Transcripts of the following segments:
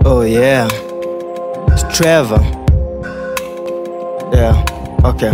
Oh yeah. It's Trevor. Yeah. Okay.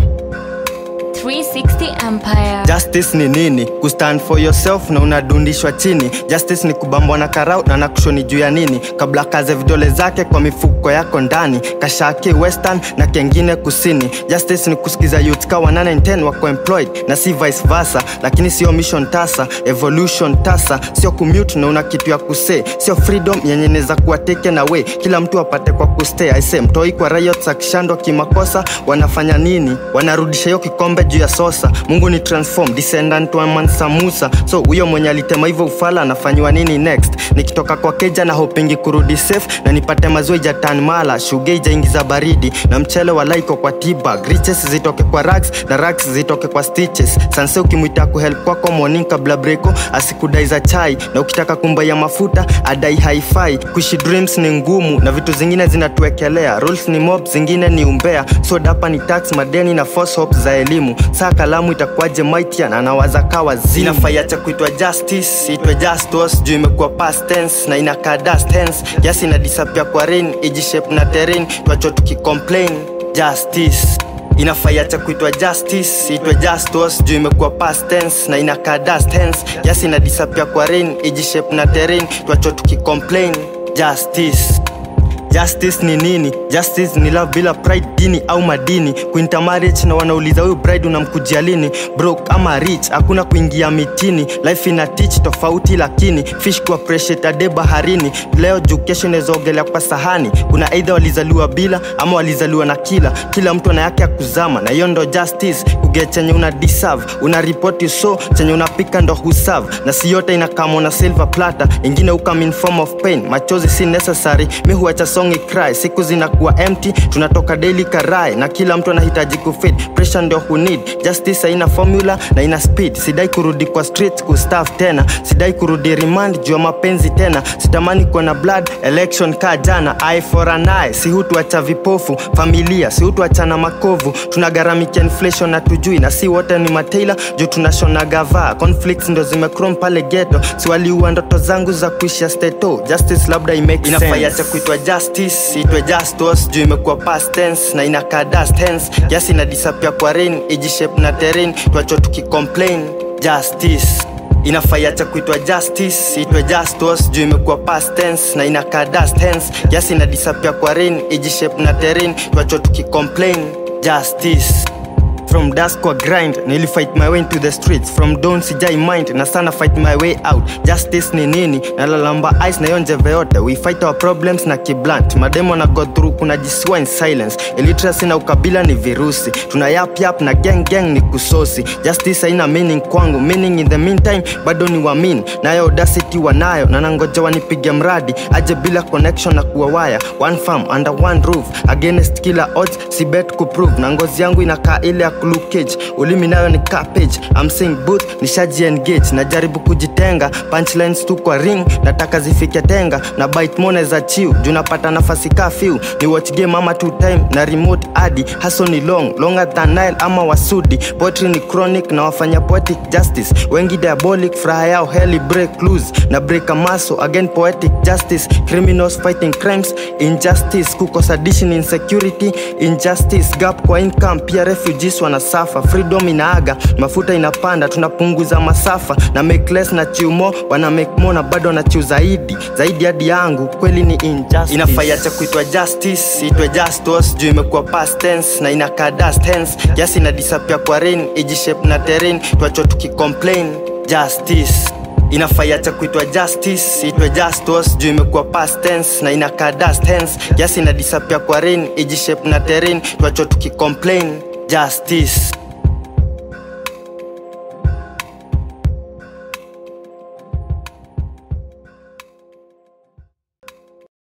360 Empire. Justice ni nini? Kustand for yourself na unadundishwa chini. Justice ni kubambwa na karau na nakushoni juu ya nini? Kabla kaze vidole zake kwa mifuko yako ndani, kashaki western na kengine kusini. Justice ni kusikiza youth ka 110 wako employed na si vice versa, lakini sio mission tasa, evolution tasa, sio commute na una kitu ya kusee, sio freedom yenye inaweza kuwa taken away, kila mtu apate kwa kustay. I say mtoi kwa riots akishandwa kimakosa, wanafanya nini? Wanarudisha hiyo kikombe juu ya sosa. Mungu ni transform descendant wa Mansa Musa, so huyo mwenye alitema hivyo ufala anafanyiwa nini next? Nikitoka kwa keja na hopingi kurudi safe na nipate mazoi jatan mala shuge ijaingiza baridi na mchele wa laiko kwa tibag riches zitoke kwa rags na rags zitoke kwa stitches sanse ukimwita kuhelp kwako morning kabla breko asikudai za chai na ukitaka kumbaia mafuta adai haifai kuishi dreams ni ngumu na vitu zingine zinatuekelea rules ni mob zingine ni umbea so dapa ni tax madeni na false hopes za elimu saa kalamu itakuwaje mightier na nawaza kawa zinafaiacha kuitwa justice itwe justos juu imekuwa past tense na inakaa dust hence kiasi ina disappear kwa rain ijishape na terrain twacho tukicomplain justice inafaiacha kuitwa justice itwe justos juu imekuwa past tense na inakaa dust hence kiasi ina disappear kwa rain ijishape na terrain twacho tukicomplain justice Justice ni nini? Justice ni love bila pride, dini au madini. Kuinter marriage na wanauliza huyu bride unamkujia lini? Broke ama rich, hakuna kuingia mitini. Life ina teach tofauti, lakini fish ku appreciate ade baharini. Leo juu kesho inaweza ogelea kwa sahani. Kuna either walizaliwa bila ama walizaliwa na kila. Kila mtu ana yake ya kuzama, na hiyo ndo justice. Kuget chenye una deserve, una report so chenye unapika ndo huserve, na si yote inakama na silver platter, ingine ukam in form of pain. Machozi si necessary, mi huacha song cry siku zinakuwa empty tunatoka daily karai na kila mtu anahitaji kufit pressure ndio who need justice haina formula na ina speed sidai kurudi kwa streets kustaff tena sidai kurudi remand juu ya mapenzi tena sitamani kuwa na blood election ka jana eye for an eye si hutuacha vipofu familia si hutuachana makovu tunagharamikia inflation na tujui na si wote ni mataila juu tunashona gavaa conflicts ndo zimekrom pale geto si waliua ndoto zangu za kuisha steto justice labda imake inafaiacha kuitwa justice itwe justos juu imekuwa past tense na inakaa dust hence kiasi ina disappear kwa rain ijishape na terrain twacho tukicomplain justice inafaiacha kuitwa justice itwe justos juu imekuwa past tense na inakaa dust hence kiasi ina disappear kwa rain ijishape na terrain twacho tukicomplain justice from dusk kwa grind nili fight my way into the streets from dawn sijai mind na sana fight my way out justice ni nini nalalamba ice na yonjeve yote we fight our problems na kiblant mademo na go through kuna jisiwa in silence illiteracy na ukabila ni virusi tuna yap yap na gang gang ni kusosi justice haina meaning kwangu meaning in the meantime bado ni wamin nayo audacity wanayo na nangoja wanipige mradi aje bila connection na kuwa waya one farm under one roof against kila odds si bet kuprove na ngozi yangu inakaa ile ya Luke Cage ulimi nayo ni cabbage I'm saying booth nishaji engage najaribu kujitenga punchlines tu kwa ring nataka zifike tenga na bite mone za chiu juu napata nafasi kafiu ni watch game ama two time na remote adi haso ni long longer than Nile ama wasudi poetry ni chronic na wafanya poetic justice wengi diabolic furaha yao heli break loose na break a maso again poetic justice criminals fighting crimes injustice kukosa addition insecurity injustice gap kwa income pia refugees wanasafa freedom inaaga mafuta inapanda tunapunguza masafa na make less na chiumo wana make more na bado na chiu zaidi zaidi hadi yangu kweli ni injustice inafaiacha kuitwa justice itwe justos juu imekuwa past tense na inakaa dust hence kiasi ina disappear kwa rain ijishape na terrain twacho tukicomplain justice inafaiacha kuitwa justice itwe justos juu imekuwa past tense na inakaa dust hence kiasi ina disappear kwa rain ijishape na terrain twacho tukicomplain justice